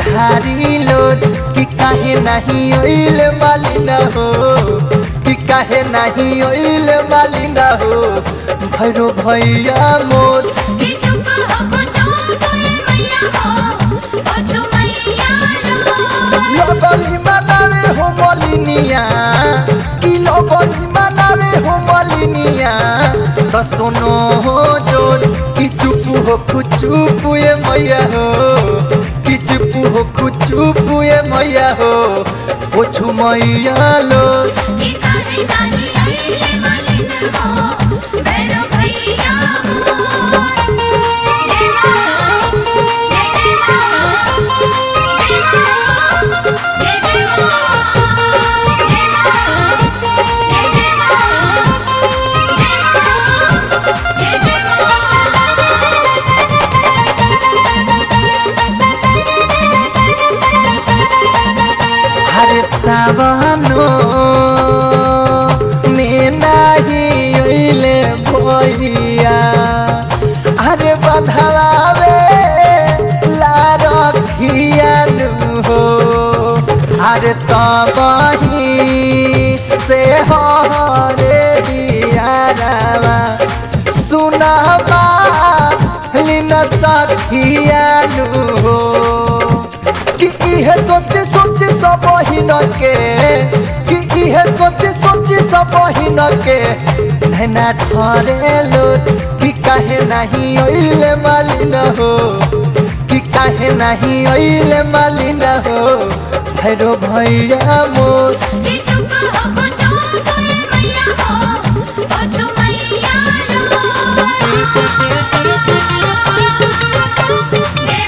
भारी लोड कि काहे नहीं ओइल मालिना हो कि काहे नहीं ओइल मालिना हो भैरो भैया मोर कि चुप हो कुछो कोई मैया हो ओछो मैया रो लगली मनावे हो मलिनिया कि लगली मनावे हो मलिनिया तो सुनो हो जोर कि चुप हो कुचुप ये मैया हो कि चुप हो कुचुप ये मैया हो ओछु मैया लो कि काहे नाही आइले मालिन हो भैरो भैया हो जय मां जय जय मां जय मां जय जय मां जय मां जय जय मां जय मां जय जय मां हरे सावनो में नाही ओइले भैया अरे बधावे ला रखिया नु हो अरे तबही से हो रे दियारावा सुनाबा लिन सखिया नु हो कि इहे सोचे सोचे सब बहिन के कि इहे सोचे सोचे सब बहिन के नैना ठरे लोट कि काहे नहीं ओइले मालिन हो कि काहे नहीं ओइले मालिन हो भैरो भैया मोर कि चुप हो कुछो कोई मैया हो ओछो मैया रो जय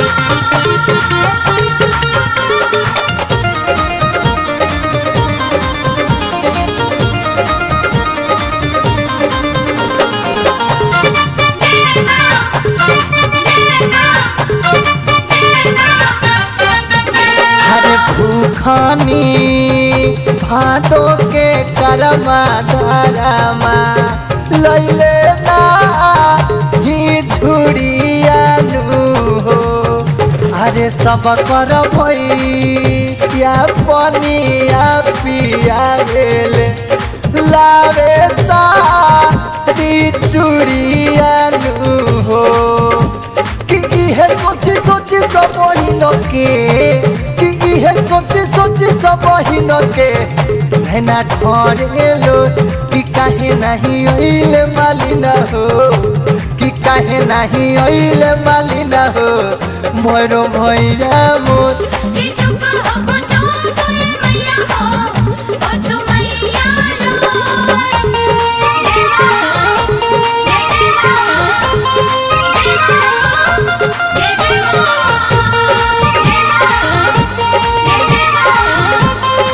हरे भूखनी भादो के करमा धरमा लैले ना ही झुड़िया हो अरे सब कर भैया पनिया पिया गेले लावे सारी चूड़िया हो कि इहे सोची सोची सब बहिन के कि इहे सोची सोची सब बहिन के भेना ठरे लो कि काहे नहीं ओइले मालिना हो कि काहे नहीं ओइले मालिना हो मोरो भैया मोर कि चुप हो कुछो कोई मैया हो ओछो मैया रो जय मां जय जय मां जय मां जय जय मां जय मां जय जय मां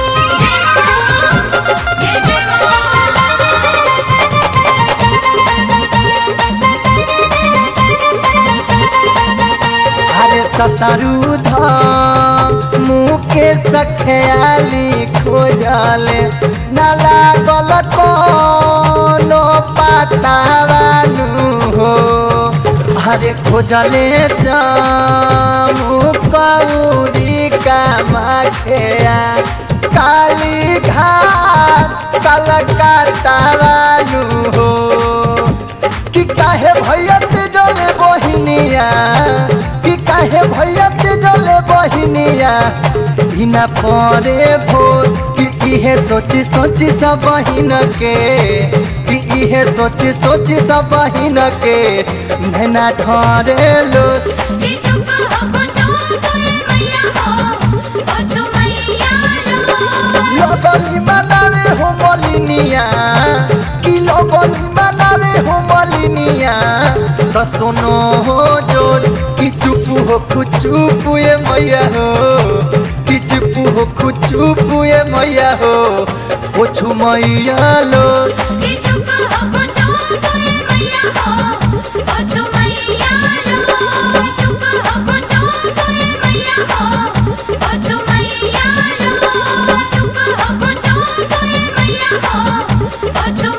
जय मां जय जय अरे सतरू धाम मुँह के सखयाली खोजले न लागल कोनो पातावानु हो अरे खोजले जामू कौरी का माखिया काली घाट कलकत्तावानु हो कि काहे भैया ते जले बहिनिया कि काहे भैया ते जले बहिनिया बिना परे भोर कि इहे सोची सोची सब बहिन के कि इहे सोची सोची सब बहिन के भेना ठरे लो कि चुप हो कुछो कोई मैया हो ओछो मैया रो लगली मनावे हो मलिनिया कि लगली मनावे हो मलिनिया तो सुनो हो जोर कि चुप हो कुचुप ये मैया हो कि चुप हो कुचुप ये मैया हो ओछु मैया लो कि चुप हो कुछो कोई मैया हो ओछो मैया रो चुप हो कुछो कोई मैया हो ओछो मैया रो चुप हो कुछो कोई मैया हो ओछो